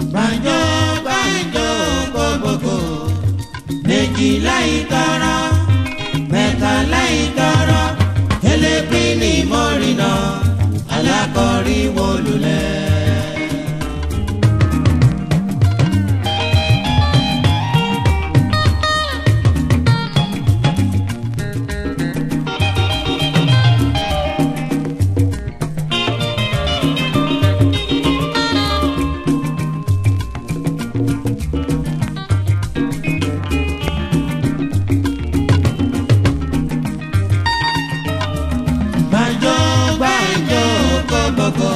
gbàǹjo gbàǹjo gbogbogbò méjìlá ìtọ́rọ mẹ́tàlá ìtọ́rọ elépín ní mọ́rìnà alákọ̀ọ́rí wọlúlẹ̀. gbàǹjo gbàǹjo gbogbogbò.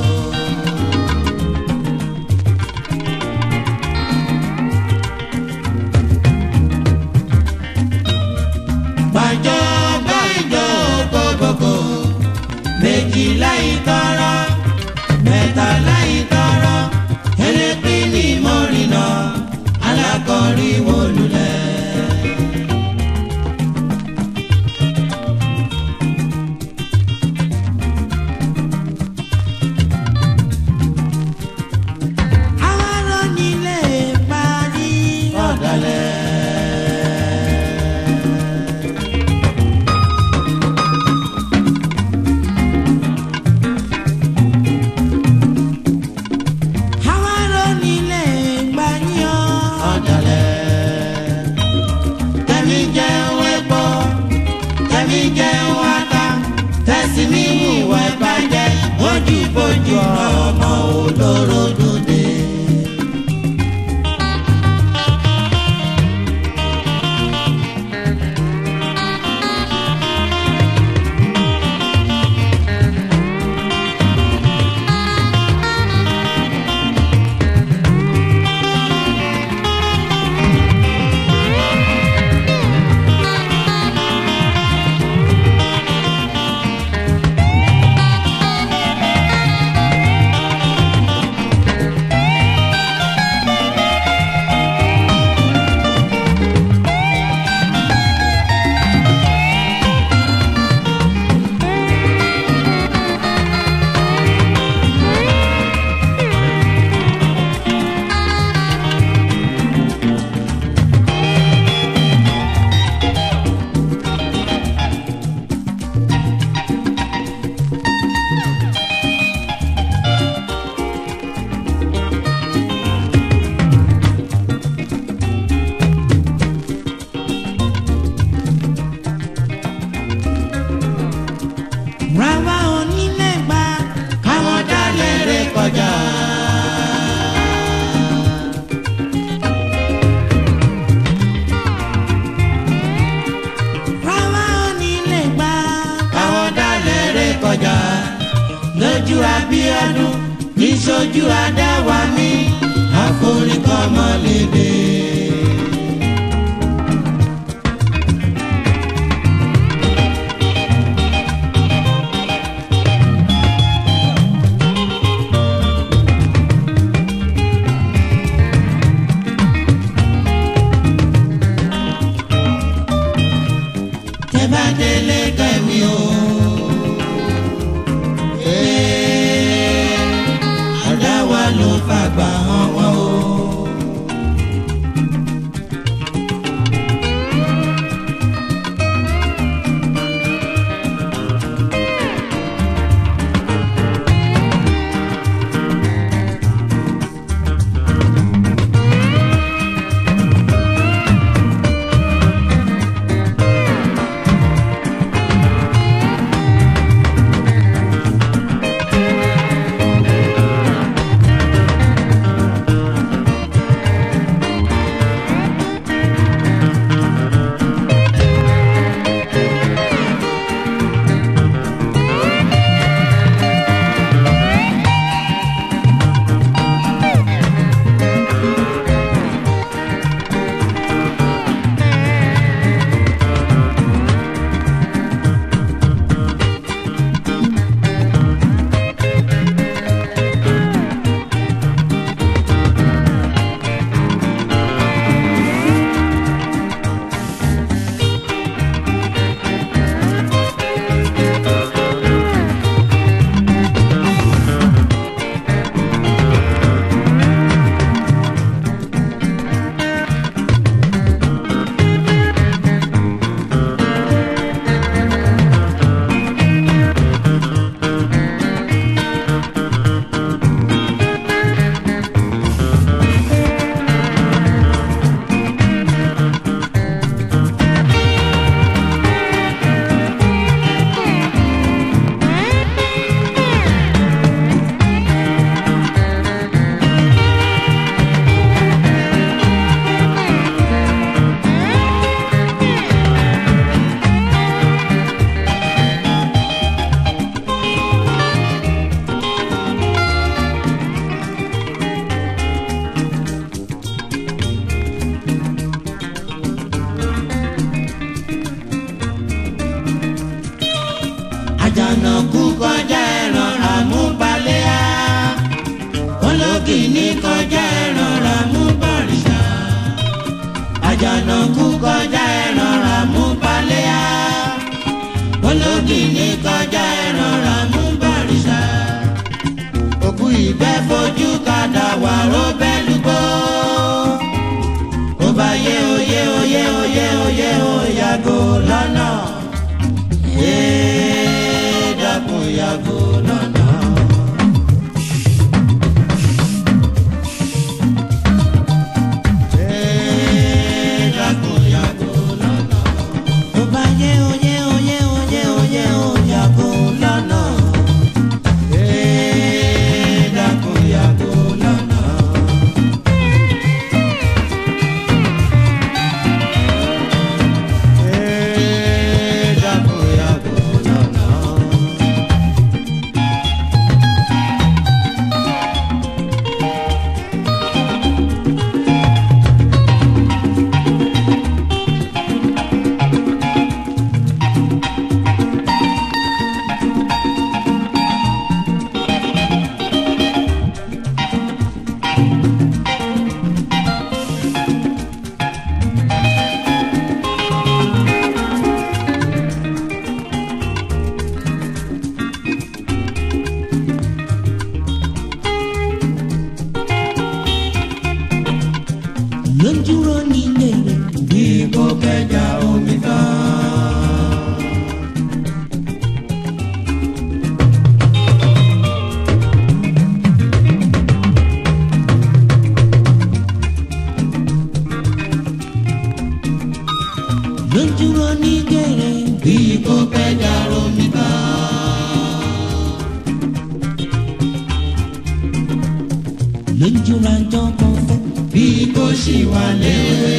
gbàǹjo gbàǹjo gbogbogbò. méjìlá ìtọ́rọ mẹ́tàlá ìtọ́rọ elépín ní mọ́rìnà alákọ̀ọ́rí wọlúlẹ̀. àwọn onílé parí. ọ̀dàlẹ̀. àwọn onílé gbàyàn. ọ̀dàlẹ̀. tẹ̀mí jẹun epo tẹ̀mí jẹun ata tẹ̀sí ní ìwà ìbàjẹ́ ojú ìbojú ọmọ olóró dòde. rárá onílé gbà. káwọn dálẹ̀ rẹ̀ kọjá. rárá onílé gbà. káwọn dálẹ̀ rẹ̀ kọjá. lójú Abíọ́dún níṣojú adáwa mi àforíkọ́mọlédè. tẹ́ bá délé kẹ́mi o. Ee, àdáwà ló fàgbà hàn wọ́n o. ológìní kọjá ẹ̀rọra mú bọ̀rìṣà àjànàkú kọjá ẹ̀rọra mú paléyà ológìní kọjá ẹ̀rọra mú bọ̀rìṣà òkú ìgbẹ́ fojú kadà wà ró bẹ́lúgbó ó bá yé oyé oyé oyé oyé oyàgò lọ́nà ee dákun yàgò lọ́nà. Ee, dákun yàgò lọ́nà. Tó bá yé oyé oyé oyé oyé oyàgò lọ́nà. Ee, dákun yàgò lọ́nà. Ee, dákun yàgò lọ́nà. Lójúrò nílé rẹ̀. Bí kò kẹjà omi tán. Lójúrò nílé rẹ̀. Bí kò kẹjà omi tán. Lójúrò àjọ kan fẹ́. Bí kò ṣì wà léwe.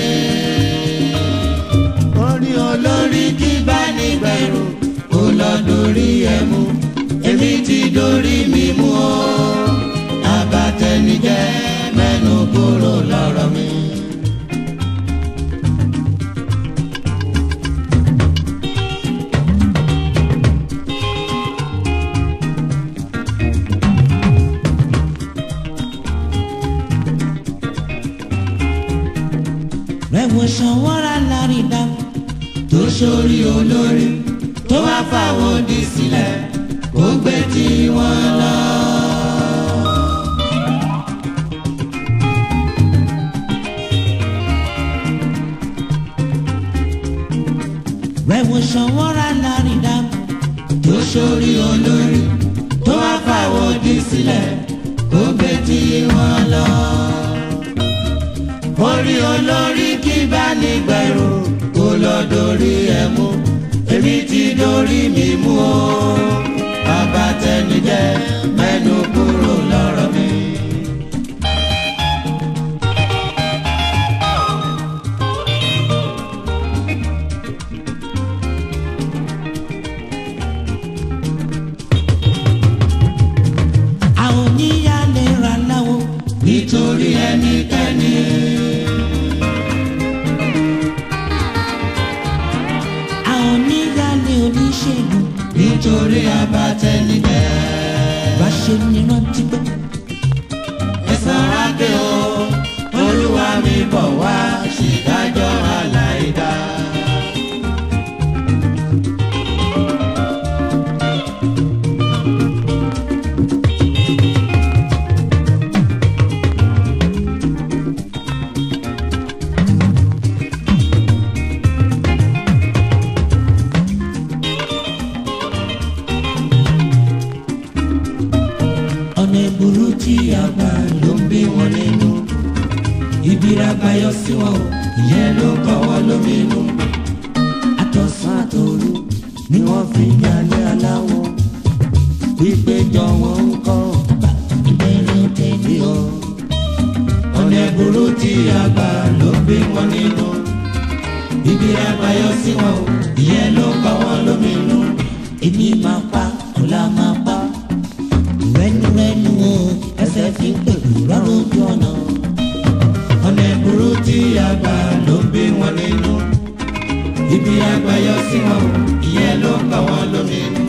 Orí olórí kí bá nígbẹ̀rù kó lọ dorí ẹ̀ mú. Èmi ti dorí mi mú o. Abatẹnijẹ́ mẹ́nu kúrò lọ́rọ̀ mi. Rẹ̀wọ̀ sanwó-ra lárí dá. tó sórí olórí tó wá fáwọn òdì sílẹ̀ kó gbé tí wọ́n lọ. Rẹ̀wọ̀ sanwó-ra lárí dá. tó sórí olórí tó wá fáwọn òdì sílẹ̀ kó gbé tí wọ́n lọ. orí olórí kí bá nígbẹ̀rù kó lọ dorí ẹ̀ mú èmi ti dorí mi mú o. bàbá tẹnijẹ́ mẹ́nu kúrò lọ́rọ̀ mi. Àwọn oníyà lè ra láwo. nítorí ẹnikẹ́ni. Àwọn oníyà lè oníṣègùn. nítorí abatẹnijẹ́. Bá ṣe ní rántí pé. ẹ̀san rákè o olúwa mi bọ̀ wá ṣèdájọ́ aláìdá. Ọ̀nà ìbúrú tí a gbà ló ń bí wọn nínú. ibi rábáyọ sí wọn o ìyẹn ló kọ́ wọn lóminú. Àtọ̀sán àtòru ni wọ́n fi ń jalè aláwọ̀. pípéjọ wọn ń kọ́ Ìbẹ̀rẹ̀ tẹ̀lé ọ. ọ̀nà ìbúrú tí a gbà ló ń bí wọn nínú. ibi rábáyọ sí wọn o ìyẹn ló kọ́ wọn lóminú. Èmi máa pa, ọ̀la máa pa. Rẹ́nurẹ́nu o, ẹsẹ̀ fi ń pèlú rárá ojú ọ̀nà. ọ̀nà ìbúrú tí a gbà ló ń bí wọn nínú. ibi rábáyọ sí wọn o ìyẹn ló kọ́ wọn lóminú.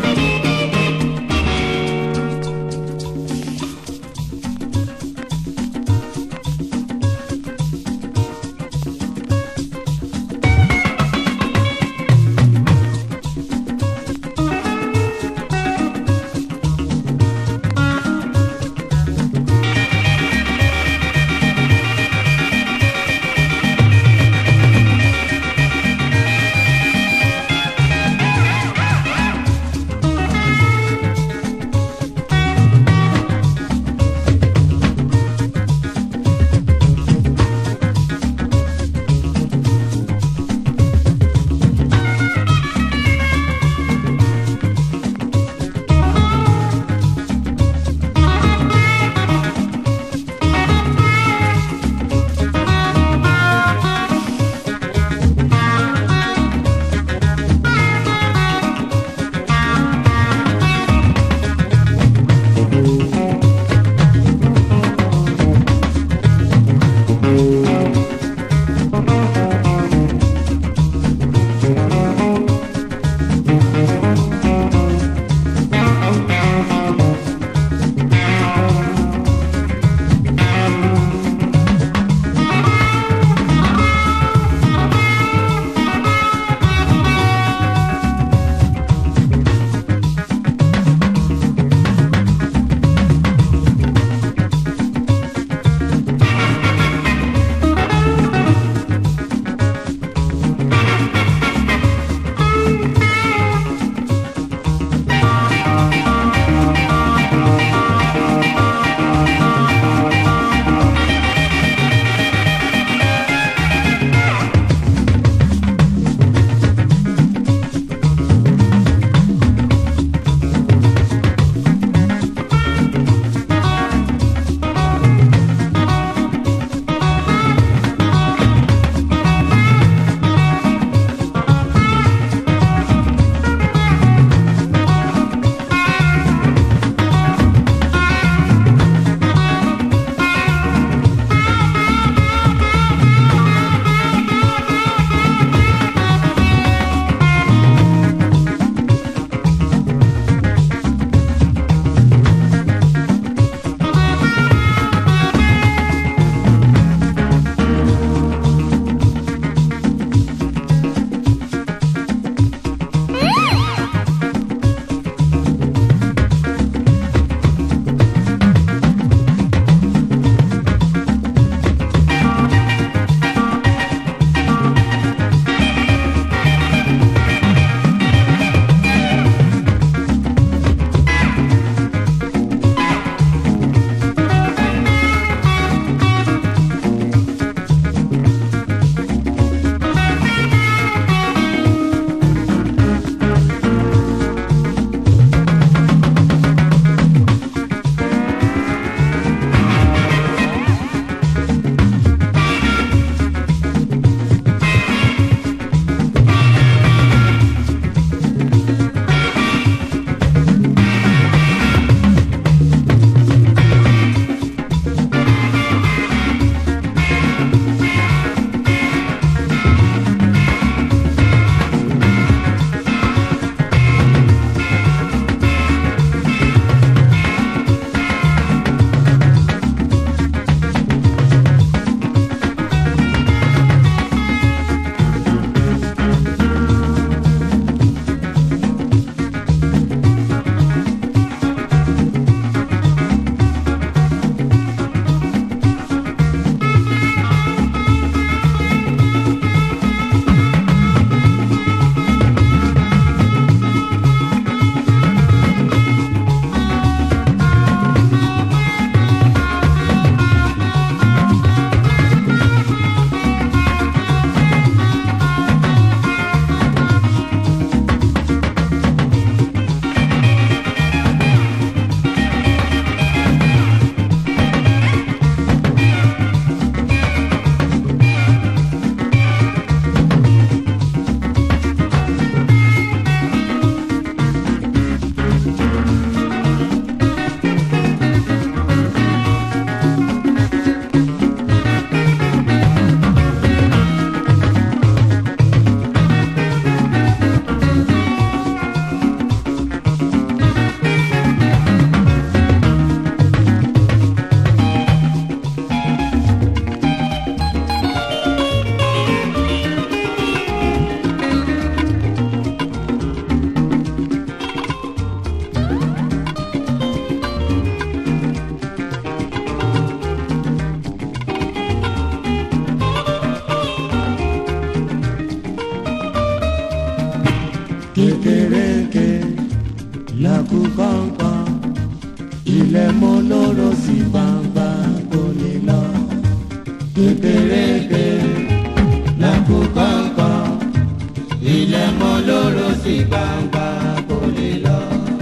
kékeré làkú kọ̀ọ̀kan ilẹ̀ mọ́ lóró sí gbangba kò lè lọ kékeré làkú kọ̀ọ̀kan ilẹ̀ mọ́ lóró sí gbangba kò lè lọ.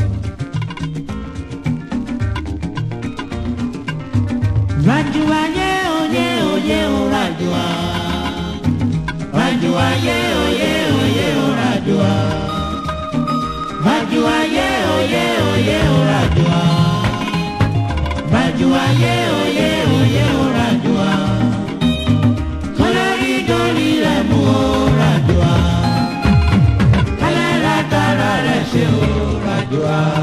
Rajua ye oye oye o rajua. Rajua ye oye oye o rajua. Rajua ye oye oye o rajua. Rajua ye oye oye o rajua. Kolori dori rẹ̀ mú o rajua. Kálẹ̀ ra tara rẹ̀ ṣe o rajua.